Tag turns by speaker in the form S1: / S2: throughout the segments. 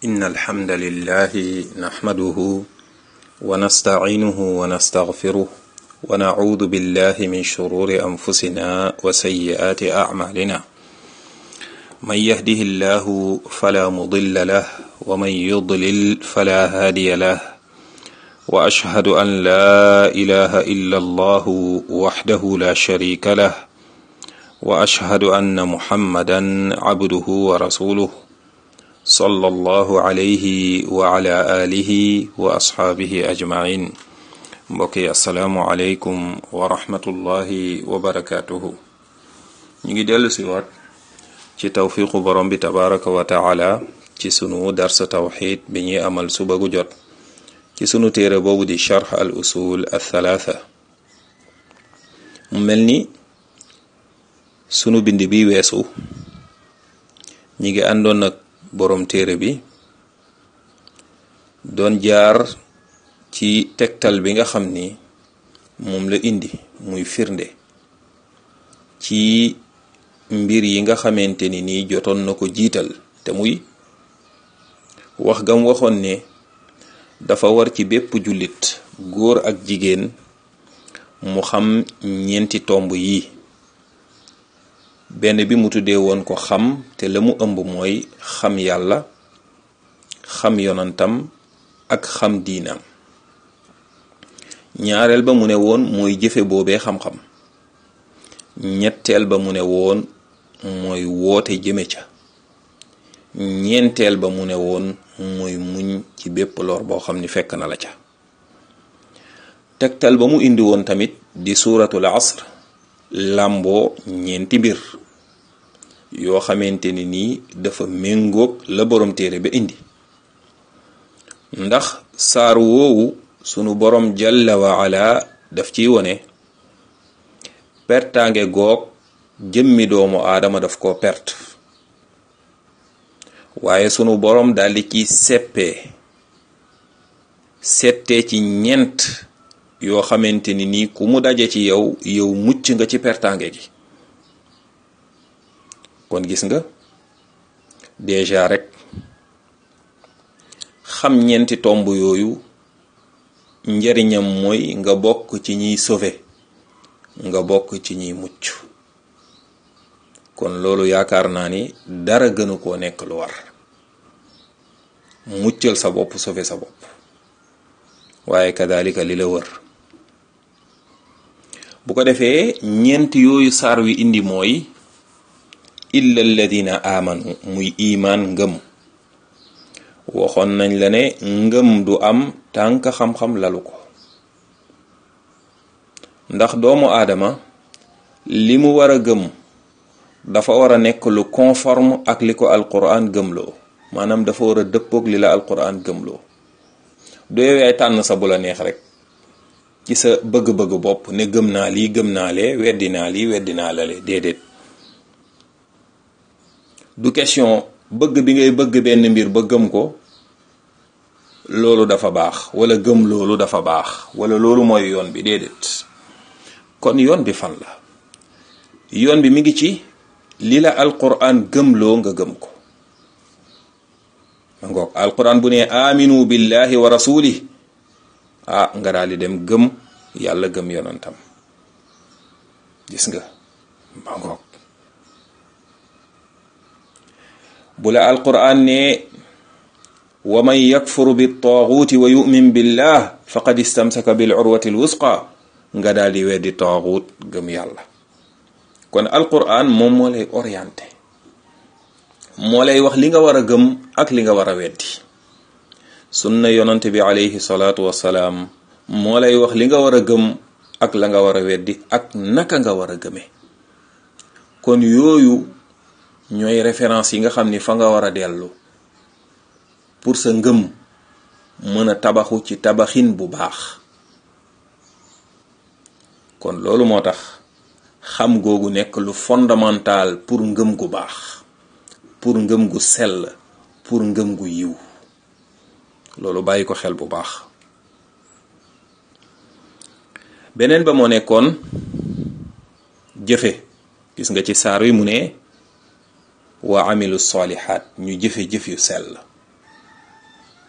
S1: إن الحمد لله نحمده ونستعينه ونستغفره ونعوذ بالله من شرور أنفسنا وسيئات أعمالنا من يهده الله فلا مضل له ومن يضلل فلا هادي له وأشهد أن لا إله إلا الله وحده لا شريك له وأشهد أن محمدا عبده ورسوله صلى الله عليه وعلى آله وأصحابه أجمعين mbokki asalaamualeykum wa rahmatullahi wa barakaatuhu ñu ngi dellu si waat ci tawfiqu borom bi tabaraka wa taala ci sunu darsa tawxid bi ñuy amal suba gu jot ci sunu téere boobu di charx al usul al thalatha mu mel ni sunu bind bi weesu ñi ngi àndoon nag borom téere bi doon jaar ci tegtal bi nga xam ni moom la indi muy firnde ci mbir yi nga xamante ni nii jotoon na ko jiital te muy wax gam waxoon ne dafa war ci bépp jullit góor ak jigéen mu xam ñeenti tomb yi benn bi mu tuddee woon ko xam te la mu ëmb mooy xam yàlla xam yonantam ak xam diinam ñaareel ba mu ne woon mooy jëfe boobee xam-xam ñetteel ba mu ne woon mooy woote jëme ca ñeenteel ba mu ne woon mooy muñ ci bépp lor boo xam ni fekk na la ca tegtal ba mu indi woon tamit di suuratul asr làmboo ñeenti mbir yoo xamante ni nii dafa méngoog la borom téere ba indi ndax saar woowu sunu borom jalla wa ala daf ciy wone pertaange goog jëmmi doomu aadama daf ko perte waaye sunu borom daldi ci seppee settee ci ñent yoo xamante ni nii ku mu daje ci yow yow mucc nga ci pertaange gi kon gis nga déjà rek xam ñeenti tomb yooyu njariñam mooy nga bokk ci ñiy sauver nga bokk ci ñiy mucc kon loolu yaakaar naa ni dara gënu koo nekk lu war muccal sa bopp sauver sa bopp waaye kadalika li la wër bu ko defee ñeent yooyu saar wi indi mooy illa alladina amanu muy imaan ngëm waxoon nañ la ne ngëm du am tànk xam-xam lalu ko ndax doomu aadama li mu war a gëm dafa war a nekk lu conforme ak li ko alquran gëmloo maanaam dafa war a dëppoog li la alquran gëmloo du yow yaay tànn sa bu la neex rek ci sa bëgg-bëgg bopp ne gëm naa lii gëm naa lee weddi naa lii weddi naa la lee déedéet du question bëgg bi ngay bëgg benn mbir ba gëm ko loolu dafa baax wala gëm loolu dafa baax wala loolu mooy yoon bi déedéet kon yoon bi fan la yoon bi mi ngi ci li la alquran gëmloo nga gëm ko ma ngoog alquran bu ne aminu billahi wa rasuli ah nga daal di dem gëm yàlla gëm yonantam gis nga ma ngoog bu la alquran ne wa man yakfur bi taaguuti wa yumin billah faqad istamsaka bil urwati l wusqa nga daal di weddi taaguut gëm yàlla kon alquran moom moo lay orienté moo lay wax li nga war a gëm ak li nga war a weddi sunna yonante bi alayhi salaatu wassalaam moo lay wax li nga war a gëm ak la nga war a weddi ak naka nga war a gëme kon yooyu ñooy référence yi nga xam ni fa nga war a dellu pour sa ngëm mën a tabaxu ci tabaxin bu baax kon loolu moo tax xam googu nekk lu fondamental pour ngëm gu baax pour ngëm gu sell pour ngëm gu yiw loolu bàyyi ko xel bu baax beneen ba moo nekkoon jëfe gis nga ci saar wi mu ne wa amilu solihaat ñu jëfe jëf yu sell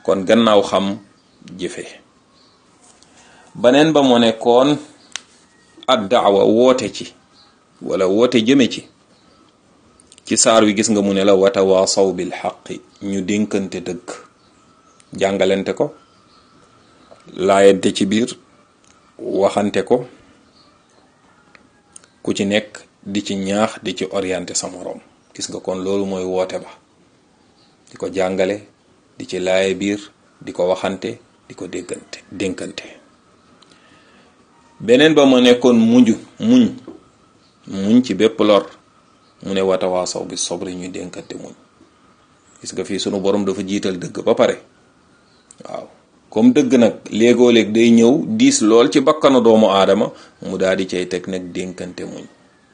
S1: kon gannaaw xam jëfe baneen ba mu nekkoon ad daawa woote ci wala woote jëme ci ci saar wi gis nga mu ne la watawaasaw bil xaqi ñu dénkante dëgg jàngalante ko laayante ci biir waxante ko ku ci nekk di ci ñaax di ci orienté sa moroom gis nga kon loolu mooy woote ba di ko jàngale di ci laaye biir di ko waxante di ko dénkante dénkante beneen ba ma nekkoon mujj muñ muñ ci bépp lor mu ne watawaasaw bi sobri ñuy dénkante muñ gis nga fii sunu borom dafa jiital dëgg ba pare waaw comme dëgg nag léegoo léeg day ñëw diis lool ci bakkanu doomu aadama mu daal di cay teg nag dénkante muñ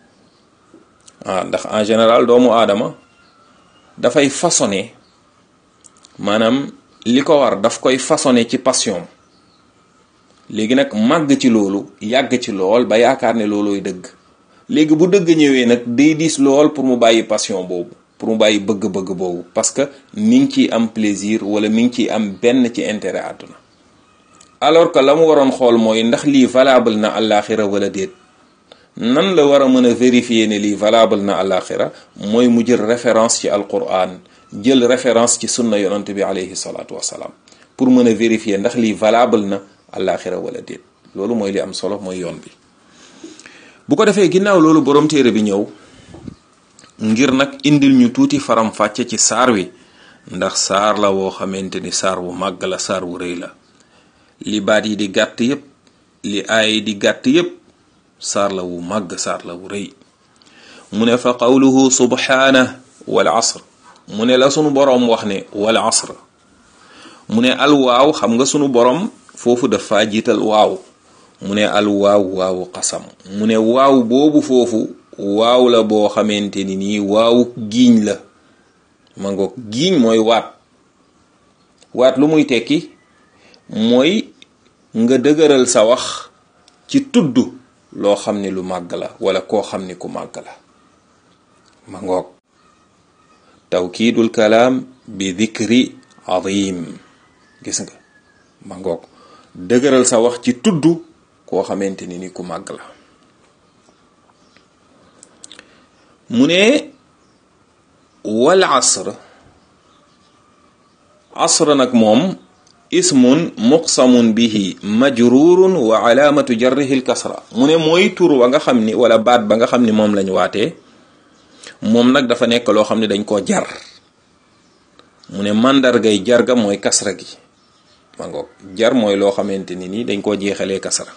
S1: ah ndax en général doomu aadama dafay façonné maanaam li ko war daf koy façonné ci passion léegi nag màgg ci loolu yàgg ci lool ba yaakaar ne loolooy dëgg léegi bu dëgg ñëwee nag day diis lool pour mu bàyyi passion boobu pour mu bàyyi bëgg-bëgg boobu parce que mi ngi ciy am plaisir wala mi ngi ciy am benn ci intérêt àdduna alors que la mu waroon xool mooy ndax lii valable na àllaaxira wala déet nan la war a mën a vérifier ne lii valable na àllaaxira mooy mu jël référence ci alquran jël référence ci sunna yonante bi alayhi salaatu wasalaam pour mën a vérifier ndax lii valable na àllaaxira wala déet loolu mooy li am solo mooy yoon bi bu ko defee ginnaaw loolu borom téere bi ñëw ngir nag indil ñu tuuti faram fàcce ci saar wi ndax saar la woo xamante ni saar wu màgg la saar wu rëy la li baat yi di gàtt yépp li aay yi di gàtt yépp saar la wu màgg saar la wu rëy mu ne fa qawluhu subhaana wal asr mu ne la sunu boroom wax ne wal asr mu ne al waaw xam nga sunu boroom foofu dafa jiital waaw mu ne al waaw waawu xasam mu ne waaw boobu foofu waaw la boo xamante ni nii waawu giiñ la ma ngoog giiñ mooy waat waat lu muy tekki mooy nga dëgëral sa wax ci tudd loo xam ni lu màgg la wala koo xam ni ku màgg la ma ngoog tawkiidul kalaam bi dikri azim gis nga ma ngoog dëgëral sa wax ci tudd koo xamante ni ni ku màgg la mu ne wal asr asr nag moom ismun muqsamun bihi majrurun wa alaamatu jarrihi lkasra mu ne mooy tur wa nga xam ni wala baat ba nga xam ni moom lañ waatee moom nag dafa nekk loo xam ne dañ koo jar mu ne màndargay jar ga mooy kasra gi ma ngoog jar mooy loo xamante ni nii dañ koo jeexalee kasra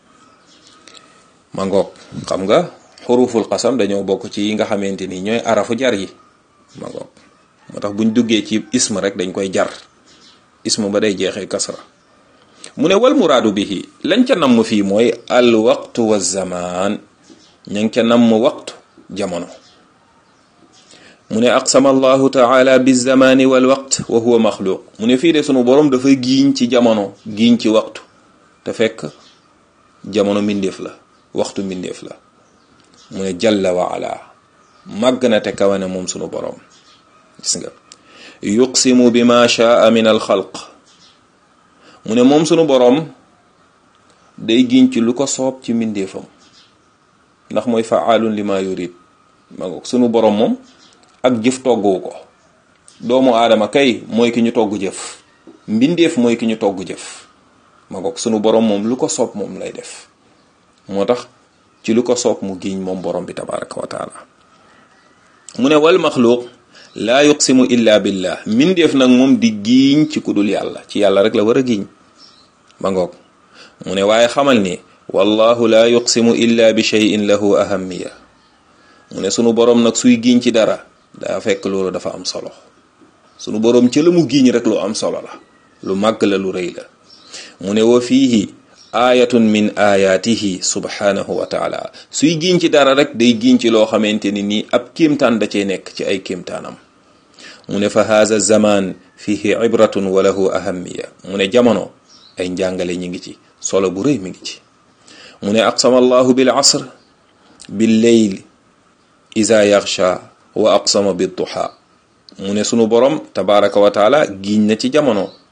S1: ma ngoog xam nga xuruful xasam dañoo bokk ci yi nga xamante ni ñooy arafu jar yi ma ngoog moo tax buñ duggee ci ism rek dañ koy jar ism ba day jeexee kasra mu ne wal muraadu bihi lañ ca namm fii mooy al waqtu wa zamaan ña ngi ca namm waqtu jamono mu ne aqsama allahu taala bi zamaani wal waqt wa huwa maxluuq mu ne fii de sunu boroom dafa giiñ ci jamono giiñ ci waxtu te fekk jamono mbindeef la waxtu mbindeef la mu ne jalla wa ala màgg na te kawane moom sunu boroom gis nga yuqsimu bi ma shaa min al xalq mu ne moom sunu boroom day giñ ci lu ko soob ci mbindeefam ndax mooy faalun li ma yurid ma ngoog sunu boroom moom ak jëf togguwu ko doomu aadama kay mooy ki ñu togg jëf mbindeef mooy ki ñu togg jëf ma ngoog sunu boroom moom lu ko soob moom lay def moo tax ci lu ko soob mu giiñ moom borom bi tabaraka wa taala mu ne wal maxluuq laa yuqsimu illa billah mbindeef nag moom di giiñ ci ku dul yàlla ci yàlla rek la war a giiñ ma ngoog mu ne waaye xamal ni wallahu laa yuqsimu illa bi cheyin lahu ahamiya mu ne sunu boroom nag suy giiñ ci dara daa fekk loolu dafa am solo sunu boroom ci la mu giiñ rek lu am solo la lu màgg la lu rëy la mu ne wa fiihi aayatun min ayaatihi subhanahu wa taala suy giiñ ci dara rek day giiñ ci loo xamante ni nii ab kéemtaan da cee nekk ci ay kéemtaanam mu ne fa haza zaman fihi ibratun wa lahu ahamiya mu ne jamono ay njàngale ñi ngi ci solo bu rëy mi ngi ci mu ne aqsama allahu bil asr bil leyl iza yaxsha wa aqsama bid duha mu ne sunu borom tabaraka wa taala giiñ na ci jamono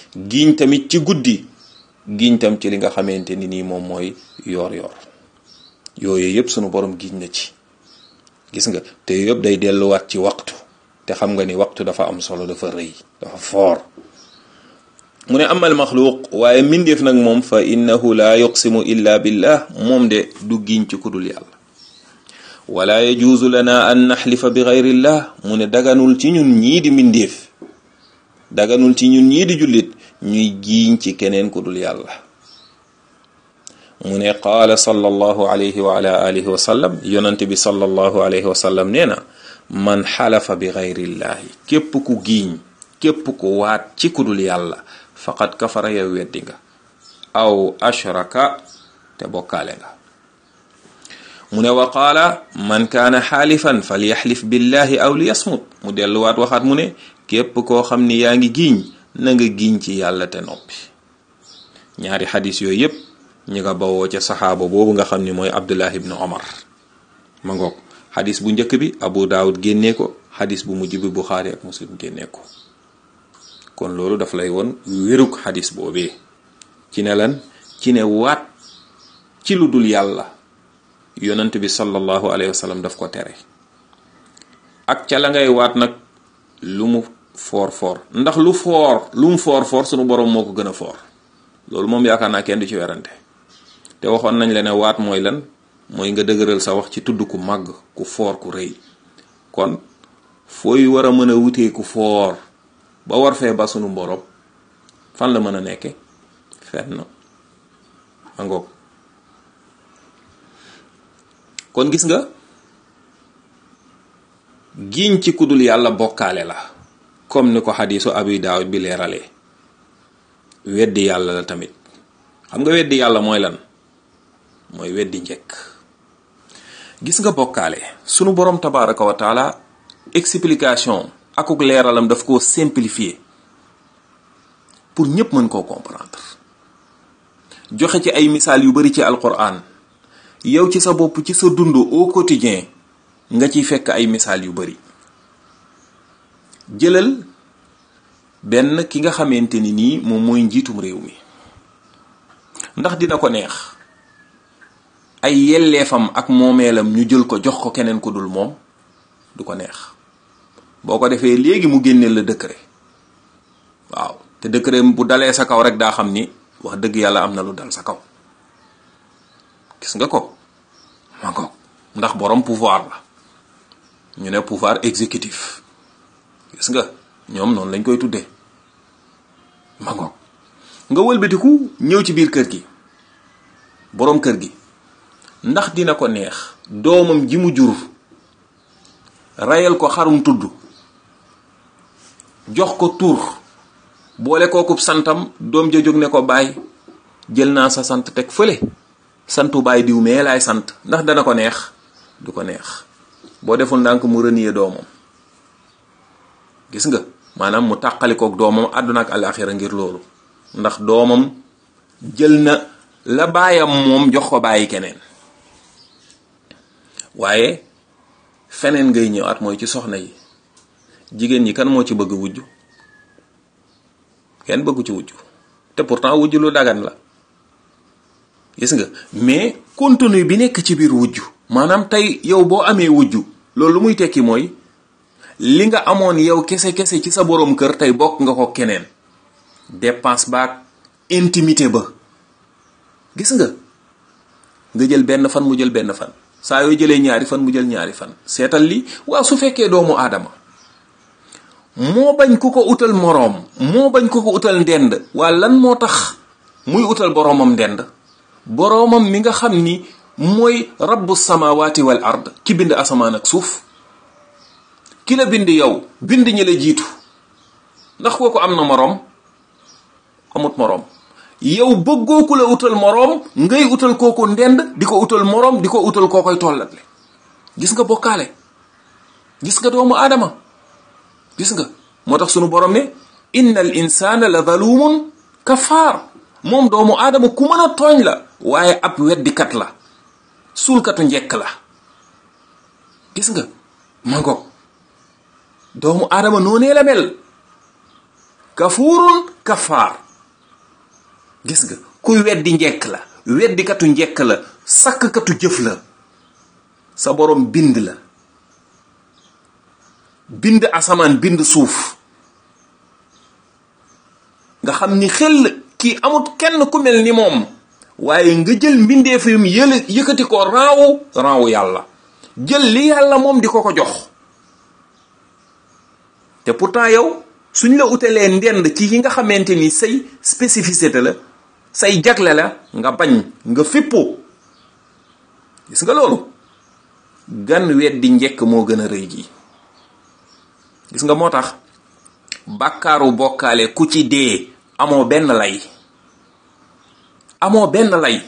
S1: giiñ tamit ci guddi giiñ tam ci li nga xamante ni nii moom mooy yoor yoor yooyu yëpp sunu borom giiñ na ci gis nga te yëpp day delluwaat ci waxtu te xam nga ni waxtu dafa am solo dafa rëy dafa foor mu ne amal maxluuq waaye mbindeef nag moom fa innahu laa yuqsimu illa billah moom de du giiñ ci kudul yàlla wala yajuuzu lana an naxlifa bi gayrillah mu ne daganul ci ñun ñii di mbindeef daganul ci ñun ñii di jullit ñuy giiñ ci keneen ku dul yàlla mu ne qaala sallallahu alayhi wa ala alihi wa sallam yonante bi sallallahu alayhi wa sallam nee na man xalafa bi gayrillahi képp ku giiñ képp ku waat ci ku dul yàlla faqad kafara yow weddi nga aw ashraka te bokkaale nga mu ne wa qaala man kaana xaalifan falyaxlif billahi aw liyasmut mu delluwaat waxaat mu ne képp koo xam ni yaa ngi giiñ na nga giiñ ci yàlla te noppi ñaari xadis yooyu yépp ñi nga bawoo ca saxaaba boobu nga xam ni mooy abdullah ibnu omar ma ngoog xadis bu njëkk bi abu daawud génnee ko xadis bu mujj bi buxaari ak muslim génnee ko kon loolu daf lay woon wérug xadis boobee ci ne lan ci ne waat ci lu dul yàlla yonent bi sallallahu alayhi wa sallam daf ko tere ak ca la ngay waat nag lu mu foor foor ndax lu foor lu mu foor foor sunu borom moo ko gën a foor loolu moom yaakaar naa kenn du ci werante te waxoon nañ la ne waat mooy lan mooy nga dëgëral sa wax ci tudd ku màgg ku foor ku rëy kon fooy war a mën a wutee ku foor ba war fee ba sunu borom fan la mën a nekke fenn ma ngoog kon gis nga giiñ ci kudul yàlla bokkaale la comme ni ko xadiisu abi daawud bi leeralee weddi yàlla la tamit xam nga weddi yàlla mooy lan mooy weddi njëkk gis nga bokkaale sunu borom tabaraka wa taala explication akuk leeralam daf koo simplifier pour ñépp mën koo comprendre joxe ci ay misaal yu bari ci alquran yow ci sa bopp ci sa dund au quotidien nga ciy fekk ay misaal yu bari jëlal benn ki nga xamante ni nii moom mooy njiitum réew mi ndax dina ko neex ay yelleefam ak moomeelam ñu jël ko jox ko keneen ku dul moom du ko neex boo ko defee léegi mu génneel la décret waaw te décret bu dalee sa kaw rek daa xam ni wax dëgg yàlla am na lu dal sa kaw gis nga ko ma ko ndax borom pouvoir la ñu ne pouvoir exécutif gis nga ñoom noonu lañ koy tuddee ma ngoog nga wëlbatiku ñëw ci biir kër gi boroom kër gi ndax dina ko neex doomam ji mu jur rayal ko xarum tudd jox ko tur boole kookub santam doom ja jóg ne ko baay jël naa sa sant teg fële santu baay diw mee laay sant ndax dana ko neex du ko neex boo deful ndànk mu renier doomam gis nga maanaam mu tàqalikook doomam àdduna ak alaaxira ngir loolu ndax doomam jël na la baayam moom jox ko bàyyi keneen waaye feneen ngay ñëwaat mooy ci soxna yi jigéen ñi kan moo ci bëgg wujj kenn bëggu ci wujj te pourtant wujj lu dagan la gis nga mais contenu bi nekk ci biir wujj maanaam tey yow boo amee wujj loolu lu muy tekki mooy li nga amoon yow kese kese ci sa boroom kër tey bokk nga ko keneen dépense baak intimité ba gis nga nga jël benn fan mu jël benn fan saa yoo jëlee ñaari fan mu jël ñaari fan seetal li waaw su fekkee doomu aadama moo bañ ku ko utal moroom moo bañ ku ko utal ndend waa lan moo tax muy utal boroomam ndend boroomam mi nga xam ni mooy rabbu samawati wal ard ki bind asamaan ak suuf ki la bind yow bind ñi la jiitu ndax kooku am na moroom amut moroom yow bëggoo ku la utal moroom ngay utal kooku ndend di ko utal moroom di ko utal koo koy tollatle gis nga bokkaale gis nga doomu aadama gis nga moo tax sunu borom ne inna al insana la zalumun kafaar moom doomu aadama ku mën a tooñ la waaye ab weddikat la suulkatu njekk la gis nga ma ngoog doomu aadama noonee la mel kafuurun kafaar gis nga kuy weddi njekk la weddikatu njekk la sakkatu jëf la sa borom bind la bind asamaan bind suuf nga xam ni xel kii amut kenn ku mel ni moom waaye nga jël mbindeefam yële yëkkati ko raawu raawu yàlla jël li yàlla moom di ko ko jox te pourtant yow suñ la utalee ndend ci yi nga xamante ni say spécificité la say jagle la nga bañ nga fippoo gis nga loolu gan weddi njekk moo gën a rëy gi gis nga moo tax bàkkaaru bokkaale ku ci dee amoo benn lay amoo benn lay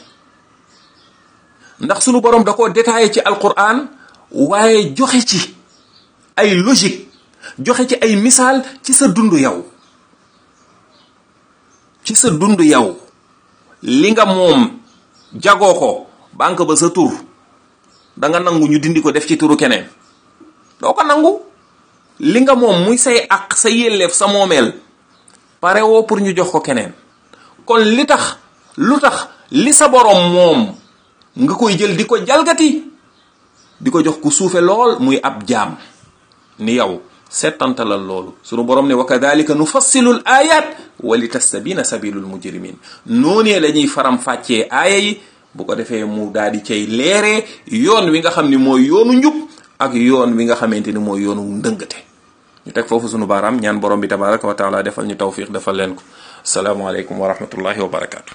S1: ndax sunu borom da ko détaillé ci alquran waaye joxe ci ay logique joxe ci ay misaal ci sa dund yow ci sa dund yow li nga moom jagoo ko banque ba sa tur da nga nangu ñu dindi ko def ci turu keneen doo ko nangu li nga moom muy say ak sa yelleef sa moomeel pare woo pour ñu jox ko keneen kon li tax lu tax li sa borom moom nga koy jël di ko jalgati di ko jox ku suufe lool muy ab jaam ni yow settantalal loolu sunu borom ne wa kadalika nufassilu l ayat wa li tastabina sabilul mujrimin noonee la ñuy faram fàccee aaya yi bu ko defee mu daal di cay leeree yoon wi nga xam ni mooy yoonu njub ak yoon wi nga xamante ni mooy yoonu ndëngate ñu teg foofu sunu baaraam ñaan borom bi tabaraka wa taala defal ñu tawfiq defal leen ko asalaamaaleykum wa rahmatullahi wa barakatu